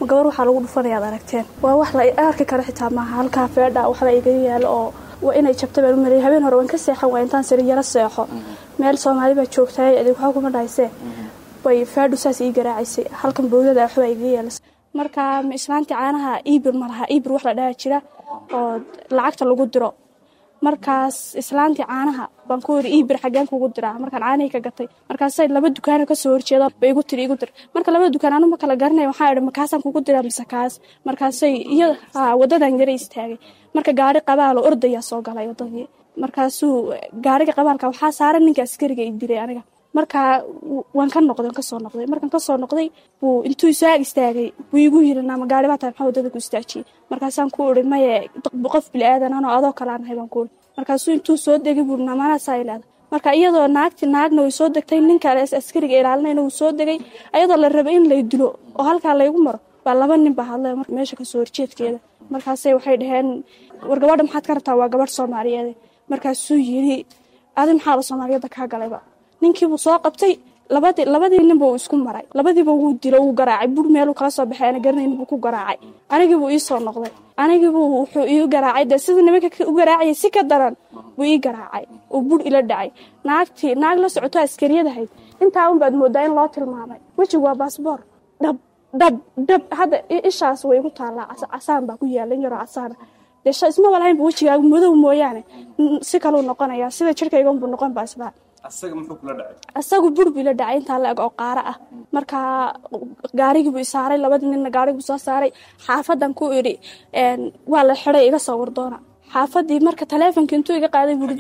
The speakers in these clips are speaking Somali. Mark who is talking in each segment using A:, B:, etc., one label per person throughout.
A: ma gabar waxaa lagu dhufanaya ad aragteen waa wax la arki kara xitaa maaha halkaa feedha waxba iga yaalo oo waa inay jabta baan u maleeyay habeen hore waan ka seexan waa intaan siri yaro seexo meel soomaali baa joogtaay adig waxba kuma dhahaysee bay feedhu saas ii garaacaysay halkan bowdada waxba iga yeelas marka islaantii caanaha iibir ma laha iibir wax la dhaha jira oo lacagta lagu diro markaas islaantii caanaha baan ku yiri iibir xaggeen kugu diraa markaan caanihii ka gatay markaasay laba dukaano kasoo horjeeda ba igu tiri igu dir marka laba dukaan anu ma kala garanay waxaa idhi makaasaan kugu diraa mise kaas markaasay iyo wadadan yara istaagay marka gaari qabaalo ordayaa soo galay wadadii markaasuu gaariga qabaalka waxaa saaran ninka askariga i dilay aniga markaa waan ka noqday waan kasoo noqday markaan kasoo noqday buu intuu isaag istaagay buu igu yiri naama gaari baa tahay maxaa wadada ku istaajiyey markaasaan ku iri maye qof bili aadan anoo adoo kale aan ahay baan ku iri markaasuu intuu soo degay buu namanaasaa ilaada marka iyadoo naagti naagna way soo degtay ninka askariga ilaalinayna wuu soo degay ayadoo la rabay in lay dilo oo halkaa laygu maro baa laba nin baa hadlay meesha kasoo horjeedkeeda markaasay waxay dhaheen war gabadha maxaad ka rabtaa waa gabadh soomaaliyeed markaasuu yiri adi maxaa la soomaaliyadda kaa galayba ninkiibuu soo qabtay labadii labadii ninba uu isku maray labadiiba wuu dilo wuu garaacay bur meeluu kala soo baxay ana garanayn buu ku garaacay anigiibuu ii soo noqday anigiibuu wuxuu ii garaacay dee sida nimanka u garaacaya si ka daran buu ii garaacay oo bur ila dhacay naagtii naag la socoto askariyadahayd intaa un baad moodaa in loo tilmaamay wejigu waa baasboor dhab dhab dhab hadda ishaas way igu taallaa casaan baa ku yaala in yaroo casaana dee ismaba lahaynba wejigaagu madow mooyaane si kaluu noqonaya sida jirkayganbuu noqon baa islaa asagu bur buu ila dhacay intaa la-eg oo qaaro ah markaa gaarigiibuu isaaray labadii ninna gaarigibuu soo saaray xaafadan ku idhi waa la xiday iga soo wardoona xaafadii marka taleefonka intuu iga qaaday bui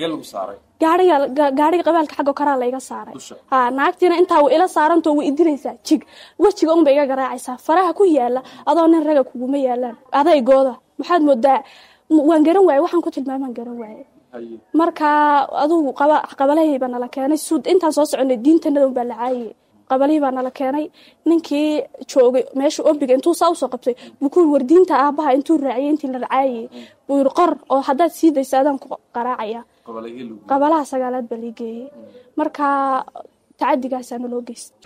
A: gaariga qabaalka xaggo karaa la iga saaray ha naagtiina intaa wa ila saarantoo way idilaysaa jig wejiga unba iga garaacaysaa faraha ku yaala adoo nin raga kuguma yaalaan adaygooda maxaad moodaa waan garan waaye waxaan ku tilmaamaan garan waaye markaa adugu qabalahii baa nala keenay suud intaan soo soconay diintanada un baa la caayiyey qabalihii baa nala keenay ninkii joogay meesha obiga intuu saa usoo qabtay buu ku war diinta aabaha intuu raaciyey intii la caayiyey buu yiri qor oo haddaad sii daysa adaan ku qaraacaya qabalaha sagaalaad baa lii geeyey markaa tacadigaasaa naloo geysta